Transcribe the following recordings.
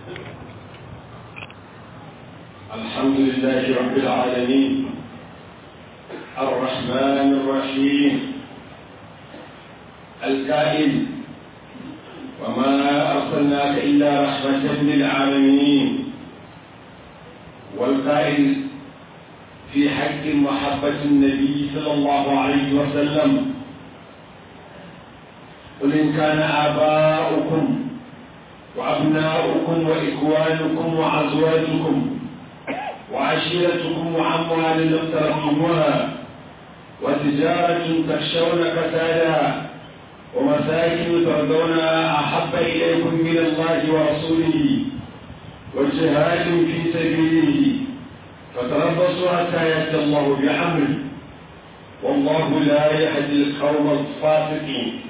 الحمد لله رب العالمين الرحمن الرحيم الكائن وما أرسلناك إلا رحمة للعالمين والقائل في حق محبة النبي صلى الله عليه وسلم قل إن كان آباؤكم وأبناؤكم وإخوانكم وأزواجكم وعشيرتكم وأموال اقترفتموها وتجارة تخشون كسادها ومساكن ترضونها أحب إليكم من الله ورسوله وجهاد في سبيله فتربصوا حتى يأتي الله بأمره والله لا يهدي القوم الفاسقين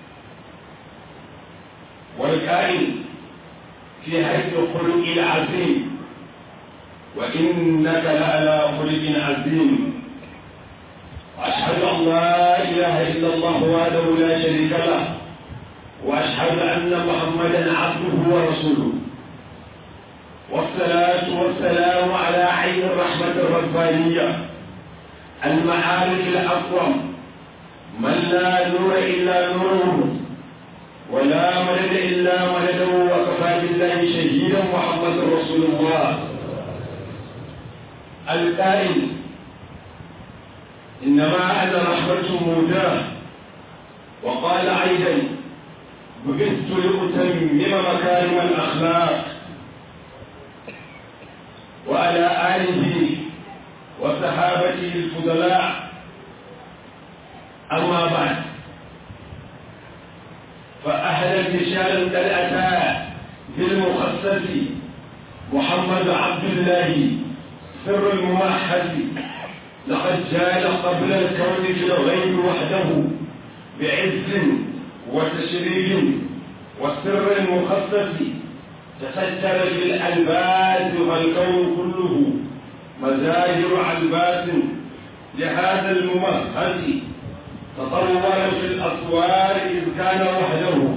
والكائن في حيث الخلق العظيم وإنك لعلى خلق عظيم وأشهد أن لا إله إلا الله وحده لا شريك له وأشهد أن محمدا عبده ورسوله والصلاة والسلام على عين الرحمة الربانية المعارف الأقوم من لا نور إلا نوره ولا مدد إلا مدده وكفى بالله شهيدا محمد رسول الله القائل إنما أنا رحمة موداه وقال أيضا بعثت لأتمم مكارم الأخلاق وعلى آله وصحابته الفضلاء أما بعد فأهلا بشار قد أتى بالمخصص محمد عبد الله سر الممحد لقد جاء قبل الكون في الغيب وحده بعز وتشريف والسر المخصص تستر بالألباس والكون كله مزاجر ألباس لهذا الممهد تطور في الأسوار إذ كان وحده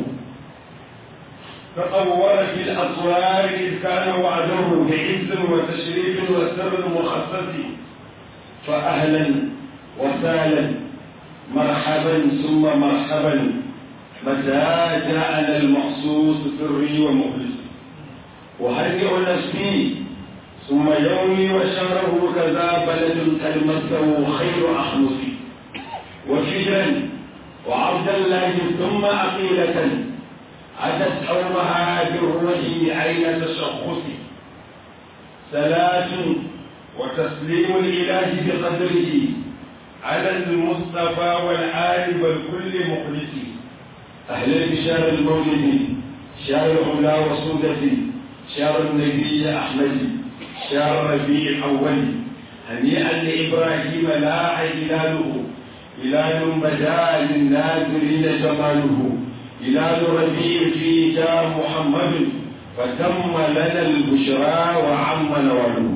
تطور في الأسوار إذ كان وعده بعز وتشريف وسر مخصص فأهلا وسهلا مرحبا ثم مرحبا متى جاءنا المخصوص سري ومخلص أهنئ نفسي ثم يومي وشهره كذا بلد قد مسه خير أخلصي وفجرا وعبد الله ثم عقيلة أتت حومها بالروح عين تشخص صلاة وتسليم الإله بقدره على المصطفى والآل والكل مخلص أهلا بشهر المولد شهر العلا وسودة شهر النبي أحمد شهر ربيع الأول هنيئا لإبراهيم لاح هلاله هلال بدا للناظرين جماله هلال ربيع فيه جاء محمد فتم لنا البشرى وعم نواله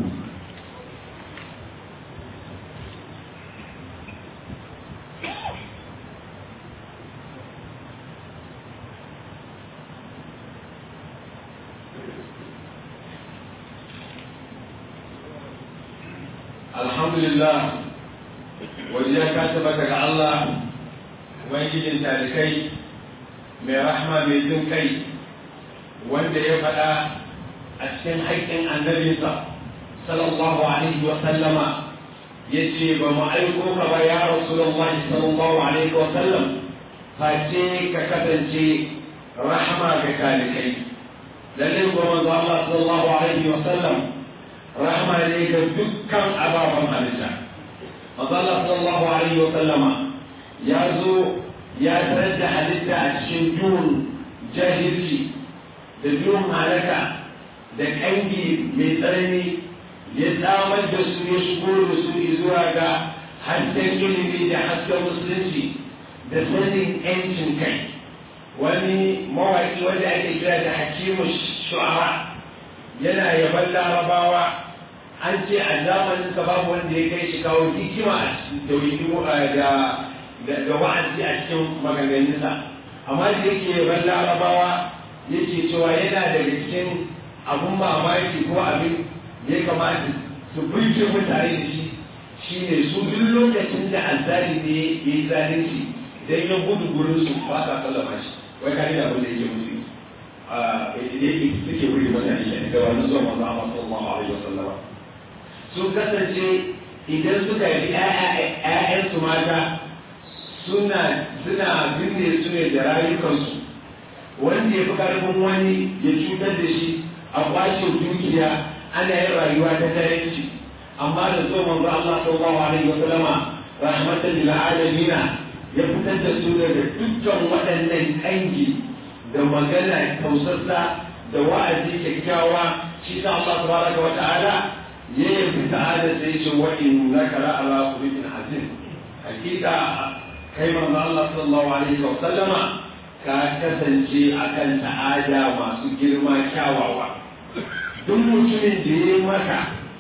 alhamdulillah wajiya ka tabbata ga Allah ubangijin talikai mai rahma mai jin kai wanda ya faɗa a cikin haƙƙin annabinsa sallallahu alaihi wa sallama ya ce ba mu aiko ka ba ya rasulullahi sallallahu alaihi wa sallam face ka kasance rahama ga talikai lallai kuma manzo Allah sallallahu alaihi wa sallam rahama ne ga dukkan ababen halitta Allah sallallahu alaihi wa sallama ya zo ya tarar da halitta a cikin duhun jahilci da duhun halaka da kangi mai tsanani ya tsamar da su ya shigo da su zuwa ga hasken ilimi da hasken musulunci da sanin yancin kai wani mawaƙi wanda ake kira da hakimu shu'ara yana yaban larabawa an ce a zamanin sa babu wanda ya kai shi kawo hikima a cikin da da wa'azi a cikin maganganunsa amma da yake yaban larabawa yake cewa yana daga cikin abun mamaki ko abin ya kamata su burge mutane da shi shine su duk lokacin da azzali ne ya yi zalunci idan ya gudu gurin su ba sa sallama shi wai kare da abin da yake musu a yake suke wuri mutane shi da wannan zuwa manzo Allah sallallahu alaihi wasallam sun kasance idan suka yi ƴaƴansu mata suna suna binne su ne da rayukansu wanda ya fi karfin wani ya cutar da shi a kwashe dukiya ana yin rayuwa ta tayanci amma da zo manzo Allah sallallahu alaihi wa sallama rahmatan lil alamin ya fitar da su daga dukkan waɗannan kangi da magana tausassa da wa'azi kyakkyawa shi sa Allah tabaraka wa ta'ala ya yi ta'ala sai ce wa innaka la ala khuluqin azim hakika kai manzo Allah sallallahu alaihi wa sallama ka kasance akan ta'ada masu girma kyawawa duk mutumin da ya maka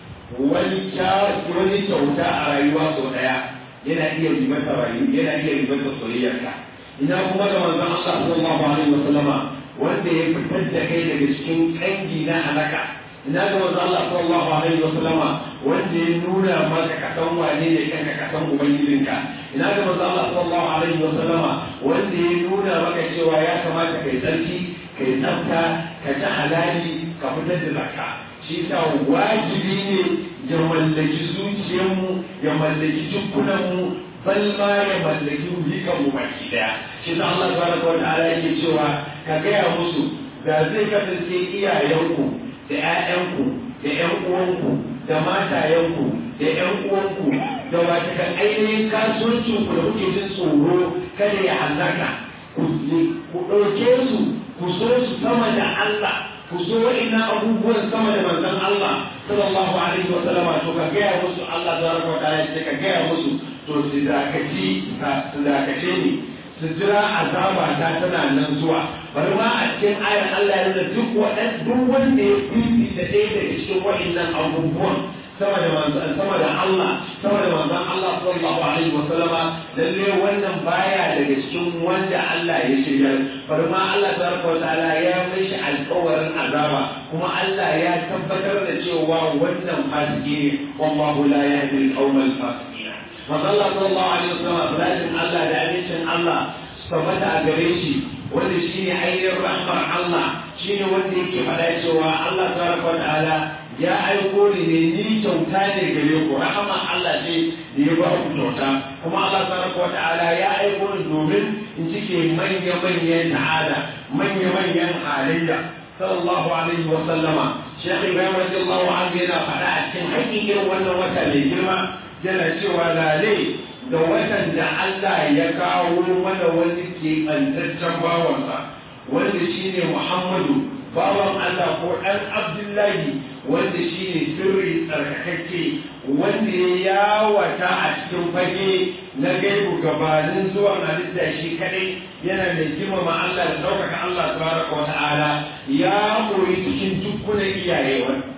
wani wani kyauta a rayuwa sau daya yana iya ribata rayu yana iya ribata soyayyarka ina kuma da manzon Allah sallallahu alaihi wa sallama wanda ya fitar da kai daga cikin kangi na halaka ina ga manzon Allah sallallahu alaihi wa sallama wanda ya nuna maka ka san wane ne kanka ka san ubangijinka ina ga manzon Allah sallallahu alaihi wa sallama wanda ya nuna maka cewa ya kamata kai tsarki kai tsafta ka ci halali ka fitar da zakka shi sa wajibi ne ya mallaki zuciyarmu ya mallaki jikunanmu bal ma ya mallaki ruhikanmu baki daya shi sa Allah subhanahu wa ta'ala yake cewa ka gaya musu da zai kasance iyayenku da ƴaƴanku da ƴan uwanku da matayenku da ƴan uwanku da watakan ainihin kasuwancinku da kuke jin tsoro kada ya hallaka ku ɗauke su ku so su sama da Allah ku so ina abubuwan sama da manzon Allah sallallahu alaihi wa sallama to ka gaya musu Allah tabaraka wa ta'ala ce ka gaya musu to su dakaci su dakace ni su jira azaba ta tana nan zuwa bari ma a cikin ayar Allah ya nuna duk wadan duk wanda ya fifi da ɗaya daga cikin wa'annan abubuwan sama da manzon sama da Allah sama da manzon Allah sallallahu alaihi wa sallama lalle wannan baya daga cikin wanda Allah ya shirya bari ma Allah tabaraka wa ta'ala ya mai shi alƙawarin azaba kuma Allah ya tabbatar da cewa wannan fasiki ne wallahu la yahdi al-qawma al-fasiqin manzon Allah sallallahu alaihi wa sallama salatin Allah da abincin Allah tabbata a gare shi wanda shine ainihin rahmar Allah shine wanda yake faɗa cewa Allah tabaraka wa ta'ala ya aiko ni ne ni kyauta ne gare ku rahama Allah ce da ya ba ku kyauta kuma Allah tabaraka wa ta'ala ya aiko ni domin in cike manya manyan ta'ala manya manyan halayya sallallahu alaihi wa sallama Sheikh Ibrahim radiyallahu anhu yana faɗa a cikin haƙiƙin wannan wata mai girma yana cewa lale da watan da Allah ya kawo mana wani keɓantaccen bawansa wanda shine Muhammadu bawan Allah ko ɗan Abdullahi wanda shi ne sirri tsarkakakke wanda ya yawata a cikin fage na gaibu gabanin zuwan halitta shi kadai yana da girmama Allah da ɗaukaka Allah tabaraka wa ta'ala ya koyi cikin dukkunan iyaye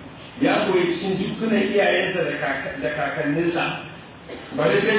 ya koyi cikin dukkunan iyayensa da kakanninsa bari dai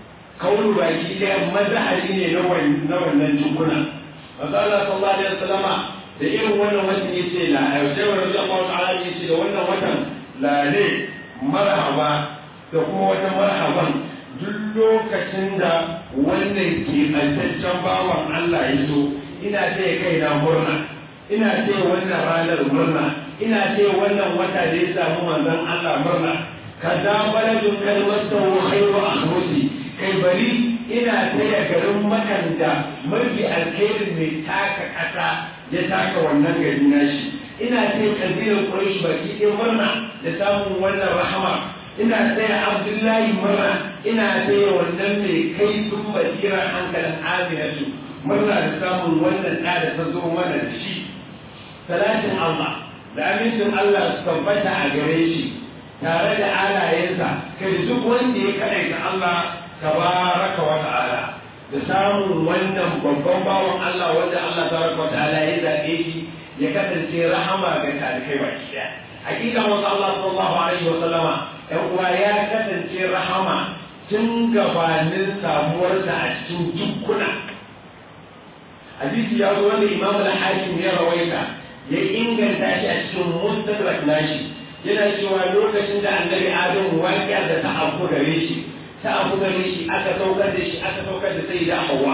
kaunu baki ɗaya mazahari ne na wannan dukkuna. Masu Allah sallallahu alaihi wasallama da irin wannan watan ya ce la yaushe wa rabbi Allah ta'ala ya ce da wannan watan lale marhaba da kuma wata marhaban duk lokacin da wannan keɓantaccen bawan Allah ya so ina ce kai na murna ina ce wannan ranar murna ina ce wannan wata da ya samu manzon Allah murna kaza baladun kalmatu khairu akhrusi kai bari ina taya garin makanta mafi alkhairin mai taka ƙasa ya taka wannan gari nashi ina ce kabilar Quraysh baki ɗaya murna da samun wannan rahama ina taya Abdullahi murna ina taya wannan mai kai sun basira hankalin Aminatu murna da samun wannan ɗa da ta zo mana da shi salatin Allah da amincin Allah su tabbata a gare shi tare da alayensa kai duk wanda ya kaɗaita Allah tabaraka wa ta'ala da samun wannan babban bawan Allah wanda Allah tabaraka wa ta'ala ya zaɓe shi ya kasance rahama ga talikai baki daya hakika wasu Allah sallallahu alaihi wa sallama ɗan uwa ya kasance rahama tun gabanin samuwarsa a cikin dukkuna hadisi ya zo wanda imam al-hakim ya rawaita ya inganta shi a cikin mustadrak nashi yana cewa lokacin da annabi adam waƙiya da ta abu gare shi ta abu gare shi aka saukar da shi aka saukar da sai da hawa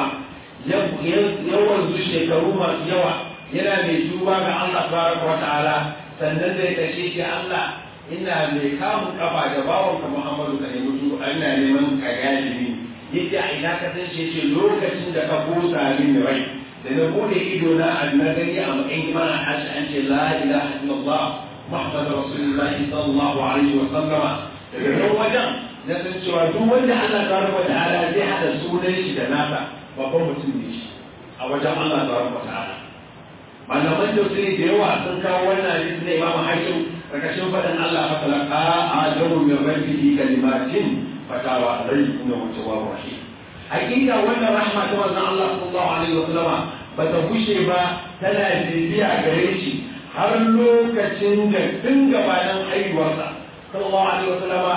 yawan zu shekaru masu yawa yana mai tuba ga Allah tabaraka wa ta'ala sannan zai kashe shi Allah ina mai kamun kafa da bawanka Muhammadu ka nemi tuba ina neman ka gane ni yadda a ina ka san shi ce lokacin da ka busa min rai da na bude ido na na gani a matsayin imana hashi an ce la ilaha illallah muhammadu rasulullahi sallallahu alaihi wa sallama daga nan wajen na san cewa duk wanda Allah tabaraka wa ta'ala zai hada sunan shi da nasa babban mutum ne shi a wajen Allah tabaraka wa ta'ala malaman tafsiri da yawa sun kawo wannan hadisi na Imam Hakim karkashin faɗin Allah fa talaqa adamu min rabbihi kalimatin fatawa alayhi innahu tawwabur rahim hakika wannan rahma ta manzon Allah sallallahu alaihi wa sallama ba ta bushe ba tana bibiya gare shi har lokacin da tun gabanin haihuwarsa sallallahu alaihi wa sallama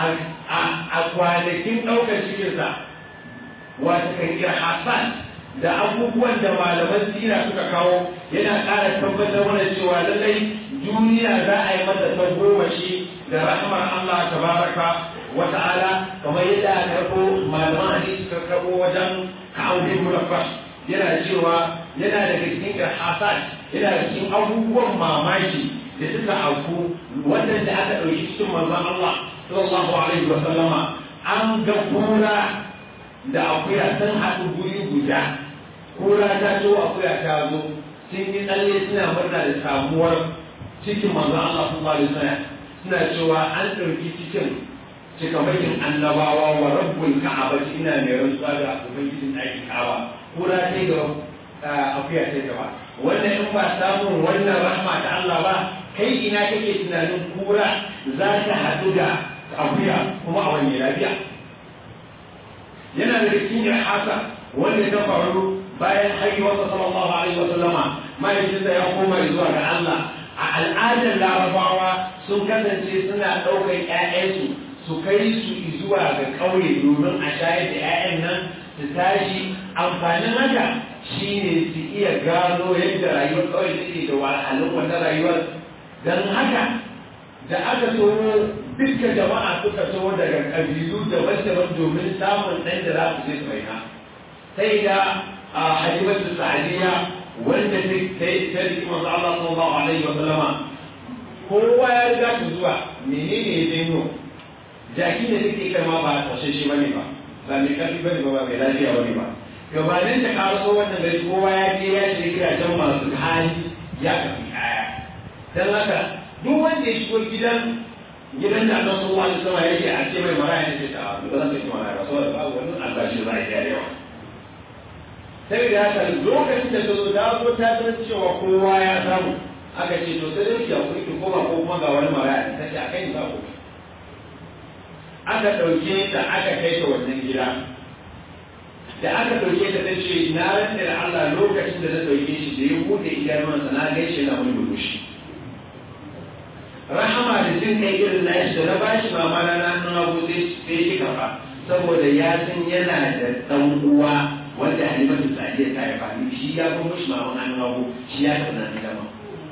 a kwanakin ɗaukar cikinsa wata kan Hassan da abubuwan da malaman sira suka kawo yana ƙara tabbatar mana cewa lallai duniya za a yi mata ta goma shi da rahmar Allah tabaraka wa ta'ala kamar yadda aka karɓo malaman hadisi suka karɓo wajen ka'audin mulaffash yana cewa yana daga cikin irhasat yana da cikin abubuwan mamaki da suka auku wannan da aka ɗauki cikin manzon Allah sallallahu alaihi wa sallama an ga kura da akuya sun haɗu guri guda kura ta zo akuya ta zo sun yi tsalle suna murna da samuwar cikin manzo Allah sallallahu alaihi wasallam suna cewa an ɗauki cikin cikamakin annabawa wa rabbul ka'aba ina mai rantsuwa da ubangijin ɗakin ka'aba kura ta yi gaba akuya ta yi gaba wannan in ba samun wannan rahma ta Allah ba kai ina kake tunanin kura za ta haɗu da akuya kuma a wani lafiya yana da cikin irhasa wanda ta faru bayan haihuwarsa sallallahu alaihi wa sallama mahaifinsa ya koma zuwa ga Allah a al'adar larabawa sun kasance suna ɗaukar ƴaƴansu su kai su zuwa ga ƙauye domin a shayar da ƴaƴan nan su tashi amfanin haka shine su iya gano yadda rayuwar ƙauye take da wahalhalun wannan rayuwar don haka da aka tsoro duka jama'a suka so daga ƙabilu daban-daban domin samun ɗan da za su je su raina sai da a halimatu sa'adiyya wanda ta riki manzo Allah sallallahu alaihi wa sallama kowa ya riga ta zuwa menene ya daino jaki da take kai ma ba kwashe shi bane ba ba mai karfi bane ba ba mai lafiya bane ba gabanin ta karaso wannan gari kowa ya je ya shiga gidajen masu hali ya kafi kaya dan haka duk wanda ya shigo gidan gidan da Allah sallallahu alaihi wasallam yake a ce mai maraya ne ta ba zan ce maraya ba saboda babu wani albashi za a yi yawa sai da haka lokacin da ta zo ta zo ta san cewa kowa ya samu aka ce to sai dai ya kuri ki koma ko kuma ga wani maraya ta ce a kai ba ko aka dauke ta aka kai ta wannan gida da aka dauke ta ta ce na rantsa da Allah lokacin da na dauke shi da ya bude idanuwansa na gaishe na wani burushi rahama da jin kai irin na shi da na bashi mama na na nan abu sai sai shi kafa saboda ya san yana da dan uwa wanda Halimatu Sadiya ta yi fani shi ya fi mushi mama na nan abu shi ya tafi nan dama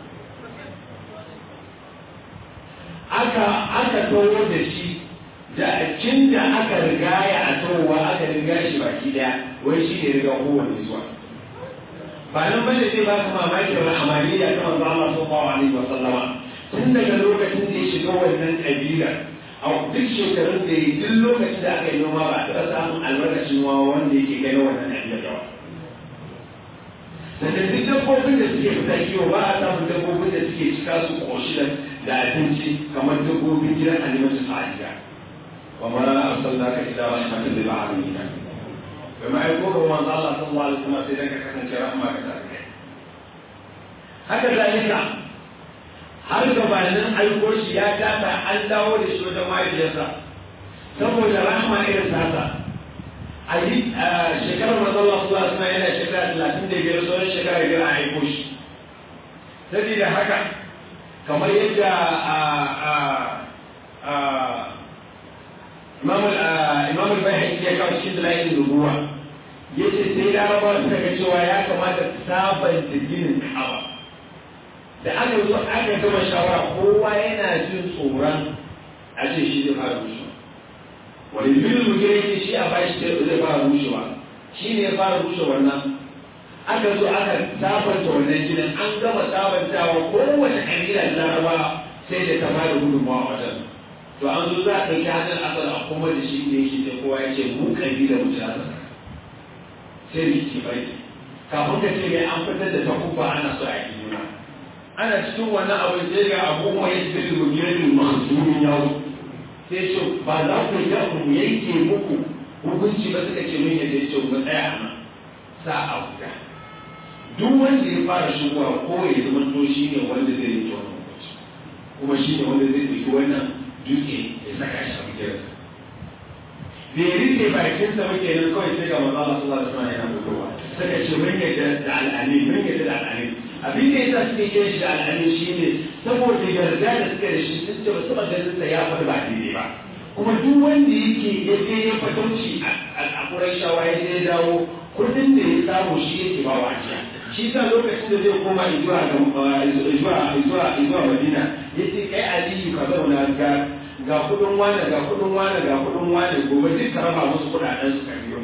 aka aka tawo da shi da cin da aka rigaya a tawowa aka riga shi baki daya wai shi ne riga kowanne zuwa ba nan bane zai ba ka mamaki rahamaniya ta manzo Allah sallallahu alaihi wa sallama tun daga lokacin da ya shiga wannan ƙabila a duk shekarun da ya duk lokacin da aka yi noma ba a taɓa samun albarkacin noma wanda yake kai na wannan ƙabila yawa. Sannan duk dabbobin da suke fita kiwo ba a samun dabbobin da suke cika su ƙoshi da abinci kamar dabbobin gidan alimatu sa'adiya. Wa ma arsalnaka illa rahmatan lil alamin. Bai ma aiko ga manzo Allah sallallahu alaihi wasallam sai dan ka kasance rahma ga tarihi. Haka zalika har gabanin aiko shi ya tata an dawo da shi wajen mahaifiyarsa saboda rahama irin tata a yi shekarar mazalla su suna yana shekara talatin da biyar sauran shekara biyar a aiko shi saboda haka kamar yadda imam al-bayhaqi ya kawo cikin dalailin nubuwa yace sai larabawa suka ga cewa ya kamata sabanta ginin ka'aba da aka zo aka gama shawara kowa yana jin tsoron a ce shi zai fara rushewa wani bilin mutum yake shi a bashi zai fara rushewa shi ne ya fara rushe wannan aka zo aka sabanta wannan gidan an gama sabantawa kowace kabila da laraba sai da ta fara gudunmawa a wajen to an zo za a ɗauki hannun asal a kuma da shi ne yake sai kowa ya ce mu kabila mu ci asal sai rikici bai kafin ka ce mai an fitar da takuba ana so a yi juna ana cikin wannan abin sai ga abubuwa ya ce da mugirin mahasumin yawo sai ce ba za ku yi ku yanke muku hukunci ba suka ce mun yadda ya ce mu tsaya a nan sa a guda duk wanda ya fara shigowa ko ya zama to shi ne wanda zai yi wannan hukunci kuma shi ne wanda zai ɗauki wannan dutse ya saka shi a mugirin da ya rike bakinsa muke nan kawai sai ga manzo Allah sallallahu alaihi wasallam yana fitowa suka ce mun yadda da al'ani mun yadda da al'ani abin da yasa suke kiran shi da al'ani shine saboda yarda da suka da shi sun ce ba su ganin sa ya faɗi ba daidai ba kuma duk wanda yake ya je ya fatauci a Qurayshawa ya je ya dawo kudin da ya samu shi yake ba wa ajiya shi sa lokacin da zai koma zuwa zuwa zuwa zuwa Madina yace kai Aliyu ka zauna ga ga kudin wane ga kudin wane ga kudin wane gobe duk ka raba musu kudaden su kariyo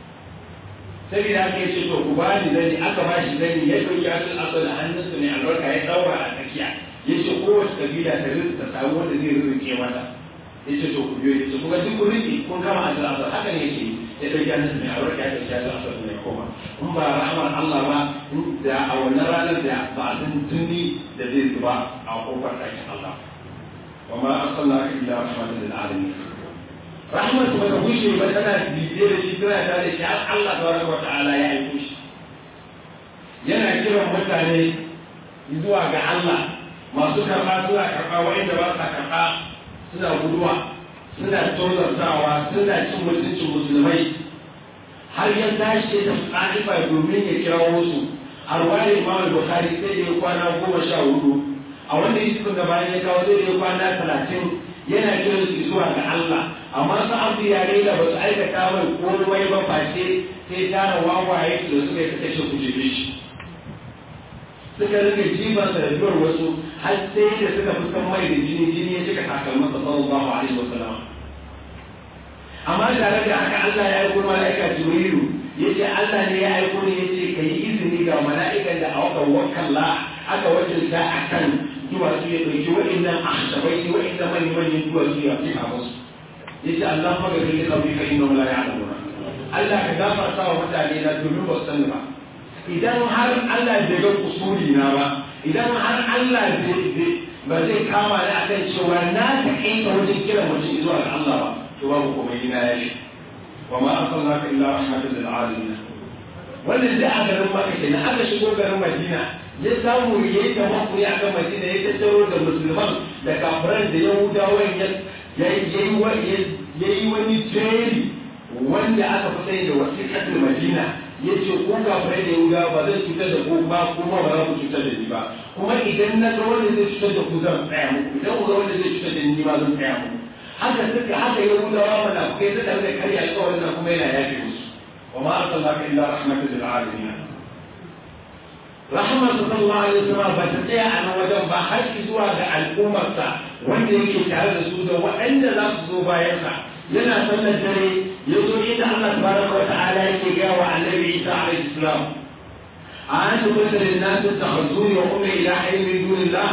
saboda haka yace to ku ba ni zani aka ba shi zani ya dauki asul asal hannunsu ne albarka ya daura a tsakiya yace kowace kabila ta rinka ta samu wanda zai rike mata yace to ku biyo yace kuma duk kun rike kun kama asul asal haka ne yake ya dauki hannunsu ne albarka ya dauki asul asal ne koma in ba rahmar Allah ba da a wannan ranar da ba a san tuni da zai zuba a kofar ɗakin Allah وما أرسلناك إلا رحمة للعالمين رحمة ما تقولش مثلا بيدير شيء كذا هذا شيء الله تبارك وتعالى يعيش yana kiran mutane zuwa ga Allah masu karɓa suna karɓa wa'inda ba sa karɓa suna guduwa suna tozartawa suna cin mutuncin musulmai har ya tashi da ƙa'ifa domin ya kira wasu a ruwayar Imam Bukhari sai da ya kwana goma sha hudu a wanda yusuf da bayan ya kawo zai yi kwana talatin yana kiran su zuwa ga Allah amma su abu yare da ba su aikata mai komai ba face sai tara wawaye su da suka yi kashe ku jefe shi suka rika jiban sa da biyar wasu har sai da suka fuskan mai da jini jini ya cika takalmin sa sallallahu alaihi wasallam amma tare da haka Allah ya aiko mala'ika Jibrilu yace Allah ne ya aiko ne yace kai izini ga mala'ikan da aka wakalla aka wakilta akan duwatsu ya ɗauki waɗannan ahsabai waɗannan manyan manyan duwatsu ya fi a musu yace Allah ma gari da kawai ka inna la ya'lamuna Allah ka gafarta wa mutane na domin ba su sani ba idan har Allah bai ga kusuri na ba idan har Allah ba zai kama ni akan cewa na ta kai wajen kira mutum zuwa ga Allah ba to babu komai ina ya shi wa ma arsalnaka illa rahmatan lil alamin wannan da a garin Makka kenan aka shigo garin Madina ya samu ya yi tamakuri a kan madina ya tattaro da musulman da kafiran da yahudawan ya yi wani jeri wanda aka fi sai da wasiƙatul madina ya ce ko kafirai da yahudawa ba zai cutar da ku ba kuma ba za ku cutar da ni ba kuma idan na ga wanda zai cutar da ku zan tsaya muku idan ku ga wanda zai cutar da ni ba zan tsaya muku haka suka haka yahudawa mana kai suka da karya alƙawarin nan kuma yana yafe musu wa ma arsalnaka illa rahmatan lil alamin rahmar sallallahu alaihi wasallam ba ta tsaya a nan wajen ba har zuwa ga al'ummarsa wanda yake tare da su da waɗanda za su zo bayansa yana sallar dare ya zo inda Allah tabaraka wa ta'ala yake ga wa annabi Isa alaihi salam a an tukunta lin nas takhuzuni wa ummi ilahin min dunillah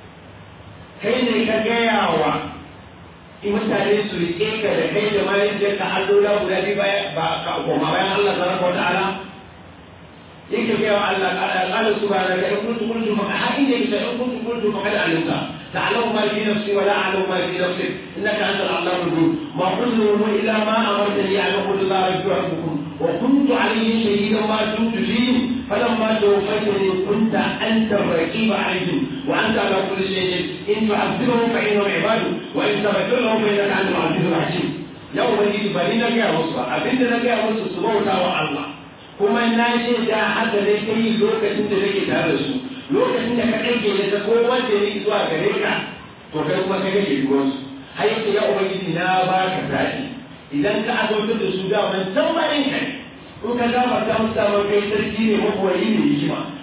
kai ne ka gaya wa in mutane su rike ka da kai da mahaifiyarka allola guda biyu ba ka koma bayan Allah tabaraka wa ta'ala yake gaya wa Allah qala subhanaka in kuntu qultu fa hadin yake in kuntu qultu fa qad alimta ta'lamu ma fi nafsi wa la a'lamu ma fi nafsik innaka anta al-'allam al-ghuyub ma qultu illa ma amartani an aqulu la rabbukum wa kuntu alayhi shahidan ma dumtu fihim فلما توفيتني كنت انت الرقيب عليهم وانت على كل شيء ان تعذبهم فانهم عبادك وان تغفر لهم فانك انت العزيز الحكيم يوم يجي بني نجا مصر ابن نجا مصر سبحانه الله kuma na ce da haka ne ta yi lokacin da nake tare da su lokacin da ka ɗauke da ta kowa da ya zuwa gare ka to kai kuma ka gage ruwansu har yake ya ubangiji na ba ka zaɓi idan ka azautar da su daman can bayan ka ne in ka gafarta musu daman kai sarki ne mabuwayi ne hikima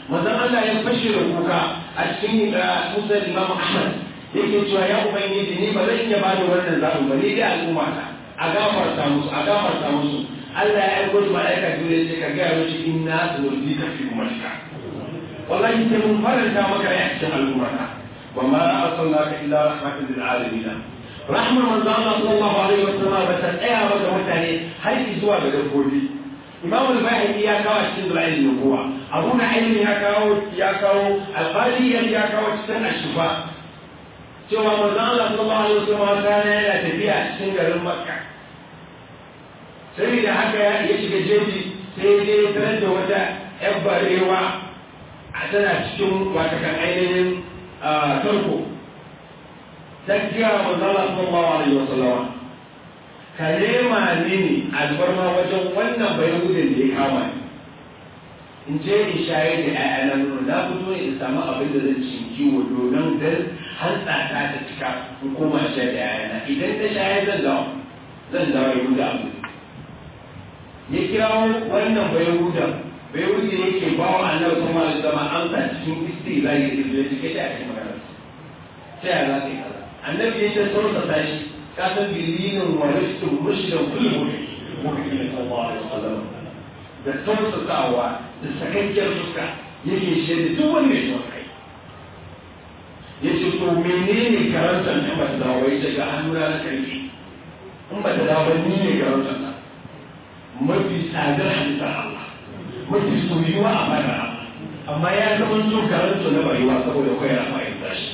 manzon Allah ya fashe da kuka a cikin Musa Imam Ahmad yake cewa ya ubangiji ni ba zan iya bada wannan zaɓi ba ni dai al'umma ta a gafarta musu a gafarta musu Allah ya aiko shi mala'ika dole sai ka gaya mishi inna sanurdika fi ummatika wallahi sai mun faranta maka rai a cikin al'umma ta wa ma arsalnaka illa rahmatan lil alamin rahmar manzo Allah sallallahu alaihi wasallam ba ta tsaya ba ga mutane har zuwa ga dabbobi Imam al-Bahri ya kawo cikin Dalail nubuwa Abu Nu'aym ya kawo ya kawo Al-Qadi ya kawo cikin Ashifa cewa manzo Allah sallallahu alaihi wasallam kana yana tafiya cikin garin Makka sai da haka ya shiga jeji sai dai tarar da wata ƴar barewa a tana cikin wata kan ainihin tarko ta kira manzo Allah sallallahu alaihi wasallam ka nema mini albarma wajen wannan bayahudin da ya kama ni in je in shayar da ƴaƴana nono na fito ne in samu abin da zan ci kiwo domin dan hantsa ta ta cika in koma shayar da ƴaƴana idan ta shayar zan dawo zan dawo ya huda abu ya kirawo wannan bayahudan bayahudi ne ke ba wa annabi kuma da zama amsa cikin istizai da izini ke ta cikin magana ta yaya za ka yi kaza annabi ya ce sauransa tashi kasan bilinin wa rishtin mushdan kullu mu'minin sallallahu alaihi wasallam da tausasawa da sakakkiyar fuska yake shaida duk wani mai son kai yace to menene karantar in ba ta dawo ya ce ga hannuna na karfi in ba ta dawo ni ne karantar ta mafi tsadar halittar Allah mafi soyuwa a fadar Allah amma ya zama so karantar na bayuwa saboda kwaya na fahimta shi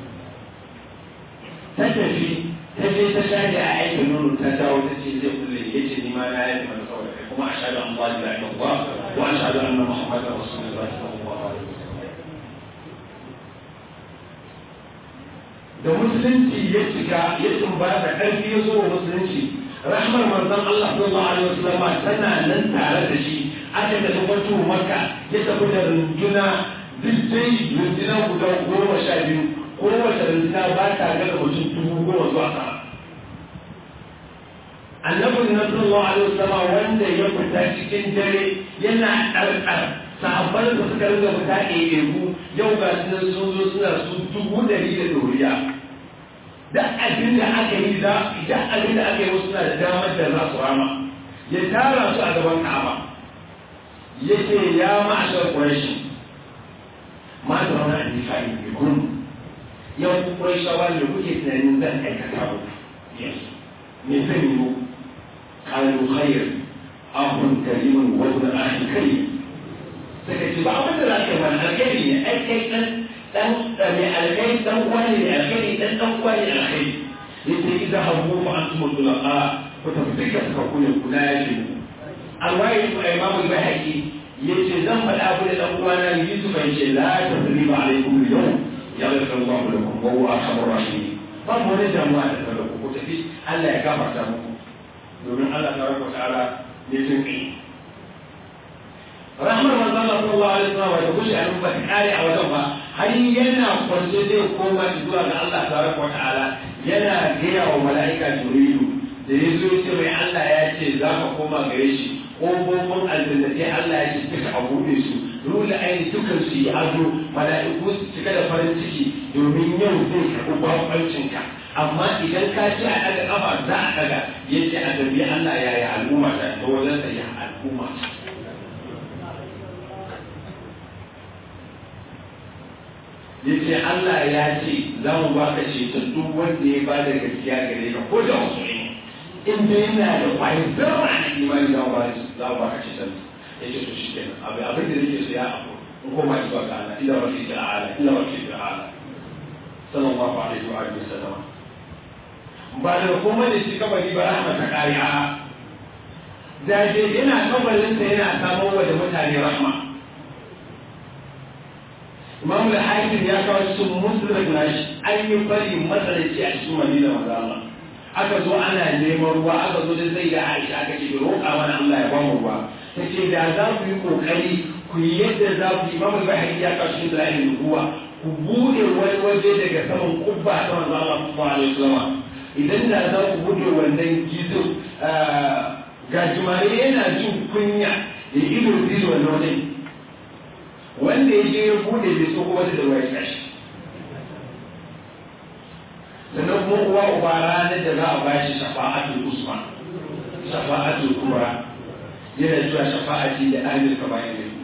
ta tafi ta je ta shaɗe a aikin nono ta dawo ta ce zai kulle ya ce ni ma na yi mana saboda kai kuma a shaɗa an ba da ya ba wa a shaɗa an na Muhammadu Rasulullah sallallahu alaihi wasallam da musulunci ya cika ya tumbata ƙarfi ya zo wa musulunci rahmar manzon Allah sallallahu alaihi wasallam tana nan tare da shi aka da tabbatu makka ya tafi da runduna duk dai runduna guda goma sha biyu kowace runduna ba ta gaza mutum dubu goma zuwa sama annabi na sallallahu alaihi wasallam wanda ya fita cikin dare yana ɗarɗar sahabban da suka rinka fita ɗaiɗaiku yau ga su sun zo suna su dubu ɗari da ɗoriya duk abin da aka yi da idan abin da aka yi wasu suna da damar da za su rama ya tara su a gaban ka'aba yake ya ma'ashar quraishi ma da wani annifa'i bi kun yau ku quraishawa ne kuke tunanin zan aikata ku yes me zan yi muku qalu khair ahun karimun wa ibn akhi karim suka ce ba abin da za ka bani alkhairi ne ai kai dan dan mai alkhairi dan wani ne alkhairi dan dan wani ne alkhairi yace idza habu fa antum tulaqa ku tafi ka suka kune kula ya ce alwayi ku imam al-bahaqi yace zan faɗa abu da dan uwana Yusuf ya ce la tasriba alaikum al-yawm yaghfir Allah lakum wa huwa arhamur rahimin babu wani damuwa da kada ku tafi Allah ya gafarta muku domin Allah tabaraka wa ta'ala ne jin kai rahmar manzon Allah sallallahu alaihi wasallam da kushi a ba kare a wajen ba har yana kwance zai koma zuwa ga Allah tabaraka wa ta'ala yana gaya wa mala'ika Jibrilu da ya zo ce mai Allah ya ce za ka koma gare shi ƙofofin aljannatai Allah ya ce duka a buɗe su rula aini dukan su yi ado mala'iku su cika da farin ciki domin yau zai karɓi babancinka amma idan ka ce a ɗaga ƙafa za a ɗaga ya ce a gabi Allah ya yi al'umma ta ta wajen sa ya al'umma ta ya ce Allah ya ce za mu ba ka ceton duk wanda ya ba da gaskiya gare ka ko da wasu ne in dai yana da kwayar zama na imani za mu ba za mu ba ka ceton ya ce to shi kenan abin abin da nake so ya abu in koma zuwa ga Allah ila rabbi ta'ala ila rabbi ta'ala sallallahu alaihi wa alihi wasallam ba da kuma da shi kabari ba rahma ta kariya da je yana kabarinsa yana samar wa da mutane rahma imam al-hakim ya kawo cikin muslim nashi an yi bari matsalaci a cikin madina maza Allah aka zo ana neman ruwa aka zo da zai da Aisha aka ce roƙa mana Allah ya bamu ruwa ta ce da za ku yi kokari ku yi yadda za ku yi imam al-bahari ya kawo cikin dalilin ruwa ku bude wani waje daga saman kubba ta manzo Allah sallallahu alaihi wasallam idan da za ku bude wannan gizo gajimare yana jin kunya ya ido zai wannan wajen wanda ya je ya bude bai so kuma da ruwa ya tashi sannan kuma uwa uba ranar da za a bashi shafa'atul usman shafa'atul kubra yana cewa shafa'ati da amir ka bayan da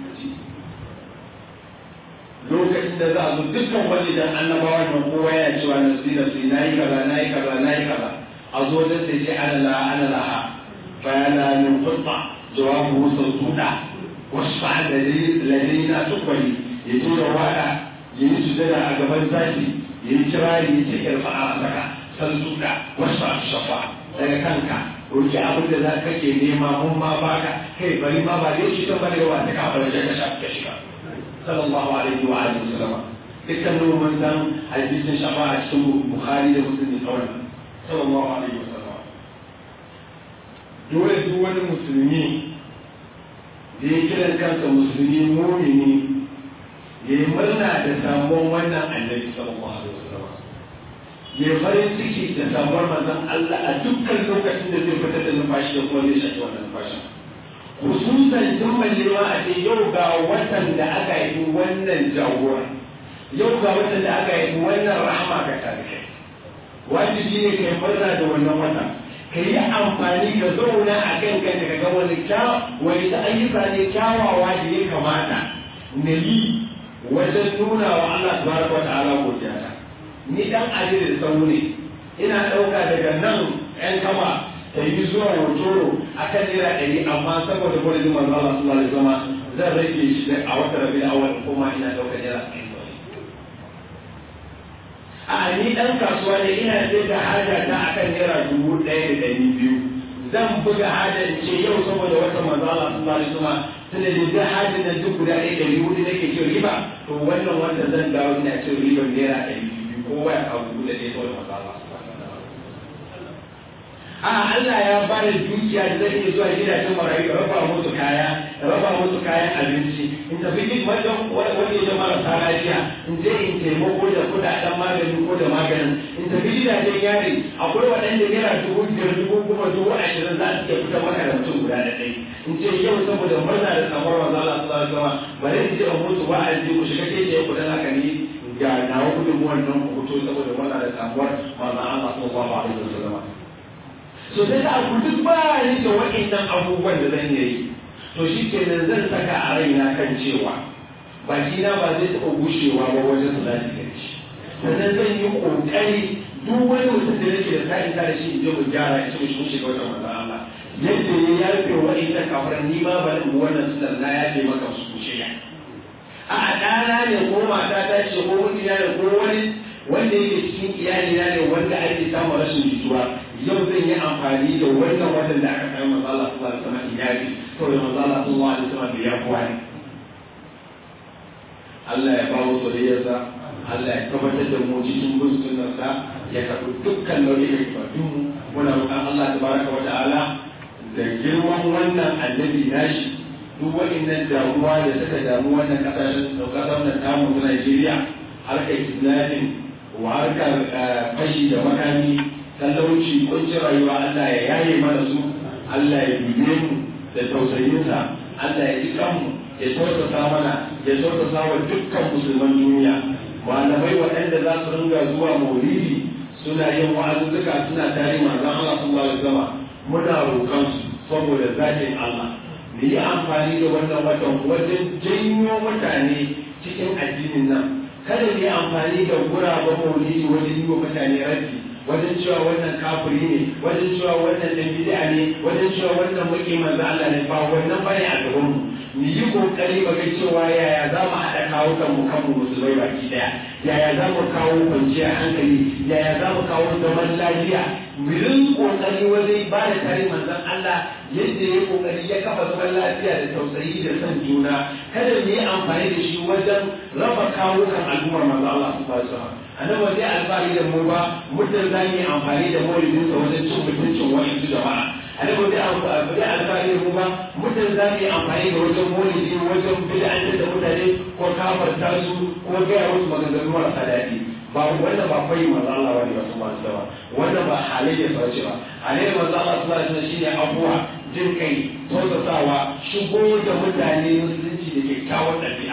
lokacin da za a zo dukkan wani dan annabawa nan kowa yana cewa nafsi nafsi nayi kaza nayi kaza nayi kaza a zo da sai ce ana la ana laha bayana min qutta jawabu sautuda wasfa ladina tukwali ya tura wada ya yi sujada a gaban zaki ya yi kirari ya ce irfa a saka sautuda wasfa shafa daga kanka roki abin da za ka ke nema mun ma baka kai bari ma ba dai shi ta bari wa ta kafa da ka shafa ka shiga sallallahu alaihi wa alihi wasallam dukkan mun san hadisin shafa'a cikin bukhari da muslim kawai sallallahu alaihi wasallam dole duk wani musulmi da ya kiran kansa musulmi mumini ya yi murna da samuwan wannan annabi sallallahu alaihi wasallam ya farin ciki da samuwar manzon Allah a dukkan lokacin da zai fitar da numfashi da kuma zai shaki wannan numfashin hususan tun mallewa a ce yau ga watan da aka yi wannan jagora yau ga watan da aka yi wannan rahama ga tarihi wajibi ne kai murna da wannan wata ka yi amfani ka zauna a kan kan ka ga wani wani ta ayyuka ne kyawawa da ya kamata na yi wajen nuna wa Allah tabaraka wa ta'ala godiya ta ni dan adilin sau ne ina ɗauka daga nan ƴan kama ta yi zuwa hotoro a kan naira ɗari amma saboda gwada manzo Allah sallallahu alaihi wasallam zan rage shi a wata rabi awal kuma ina ɗaukar naira ɗari a ni dan kasuwa ne ina sai da haja ta akan naira dubu ɗaya da ɗari biyu zan buga hajar ce yau saboda wata manzala sun ba su ma tunda da duk hajar da duk guda ɗaya ɗari hudu nake cin riba to wannan wanda zan dawo ina cin ribar naira ɗari biyu ko waya kawo dubu da ɗaya saboda manzala a Allah ya ba da dukiya da zai iya zuwa gidajen marayu raba musu kaya raba musu kayan abinci in tafi duk wajen wani da marasa lafiya in je in taimako da kudaden magani ko da maganin in tafi gidajen yari akwai waɗanda naira dubu biyar dubu goma dubu ashirin za su iya fitar maka da mutum guda da ɗaya in ce yau saboda murna da samuwar manzo Allah sallallahu alaihi wasallam bari in je in mutu wa'azi ku shiga ke je kudin haka ne ga nawa gudunmuwan nan ku fito saboda murna da samuwar manzo Allah sallallahu alaihi wasallam so sai da abu duk ba ni da waɗannan abubuwan da zan yi to shi kenan zan saka a raina kan cewa baki na ba zai taɓa gushewa ba wajen su zafi da shi sannan zan yi ƙoƙari duk wani mutum da nake da sa'in da shi in je mu gyara in ce mu shiga wata manzan Allah yadda ya yafe waɗannan kafiran ni ma ba mu wannan sunan na yafe maka su shirya a ɗana ne ko mata ta ce ko mutum ne ko wani wanda yake cikin iyali na ne wanda ake samun rashin jituwa yau zan yi amfani da wannan watan da aka kai manzo Allah sallallahu alaihi wasallam iyali to da manzo Allah sallallahu alaihi wasallam da ya kuwa ne Allah ya ba mu soyayyarsa Allah ya tabbatar da mu cikin bin sunnarsa ya karɓi dukkan nau'ikan ibadun mu muna roƙon Allah tabaraka wa ta'ala da girman wannan annabi nashi duk waɗannan damuwa da suka damu wannan ƙasashen ƙasar nan tamu ta Najeriya harkar kidnapping wa harkar fashi da makami talauci kuncin rayuwa Allah ya yaye mana su Allah ya dube mu da tausayinsa Allah ya ji kanmu ya tausasa mana ya tausasa wa dukkan musulman duniya malamai waɗanda za su ringa zuwa maulidi suna yin wa'azuzzuka suna tare manzon Allah sallallahu alaihi wasallam muna roƙon su saboda zatin Allah mu yi amfani da wannan watan wajen janyo mutane cikin addinin nan kada mu yi amfani da guraben maulidi wajen yi wa mutane raddi wajen cewa wannan kafiri ne wajen cewa wannan dan bid'a ne wajen cewa wannan muke manzo Allah ne ba wannan bane a gaban mu mu yi kokari ba ga cewa yaya za mu haɗa kawo kan mu kan musulmai baki daya yaya za mu kawo kwanciyar hankali yaya za mu kawo zaman lafiya mu yi kokari wajen ba da tare manzon Allah yadda ya kokari ya kafa zaman lafiya da tausayi da son juna kada mu yi amfani da shi wajen raba kawo kan al'ummar manzo Allah subhanahu wa ta'ala annabi ba zai alfahari da mu ba muddin za mu yi amfani da maulidinsa wajen cin mutuncin wa'insu jama'a annabi ba zai alfahari da mu ba muddin za mu yi amfani da wajen maulidi wajen bid'antar da mutane ko kafarta su ko gaya musu maganganu marasa daɗi ba wannan ba kai manzo Allah wani ba su masu ba wannan ba halayya sa ce ba halayyar manzo Allah sallallahu alaihi wasallam shine abuwa jin kai tausasawa shigo da mutane musulunci da kyakkyawan ɗabi'a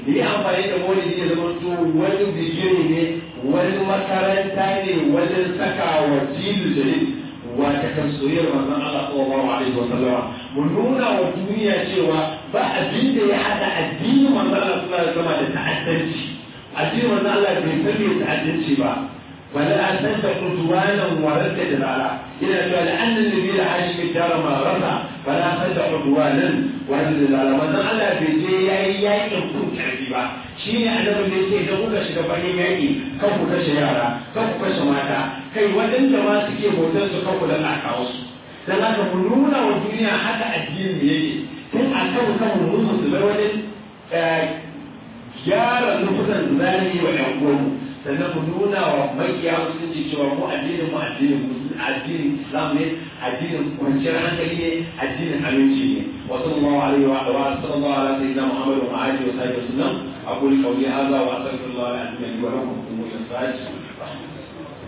ni amfani da maulidi ya zama to wani bigire ne wani makaranta ne wajen saka wa jilu jalil wata kan soyayyar manzon Allah sallallahu alaihi wa sallama mu nuna wa duniya cewa ba abin da ya hada addinin manzon Allah sallallahu alaihi wa sallama da ta'addanci addinin manzon Allah bai san ta'addanci ba ولا أنت عدوانا ورد جلالا إلى لأن النبي الحاشم الدار ما رفع فلا أنت عدوانا ورد جلالا من على بيتي يأي يأي يكون كعبيبا شيني أنا من بيتي إذا قلت شكفاني يأي كفو كشيارا كفو كشماتا كي ودن جما سكي بوتن سكفو لنا كاوس dan haka mu nuna wa duniya haka addini yake tun a kan kan mu musulmai wani gyara nufusan zalimi wa ƴan uwanmu sannan mu nuna wa makiya musulunci cewa mu addinin mu addinin addinin islam ne addinin kwanciyar hankali ne addinin aminci ne wa sallallahu alaihi wa wa sallallahu ala sayyidina muhammad wa alihi wa sahbihi wasallam aqulu qawli hadha wa astaghfirullah al-azim li wa lakum wa ila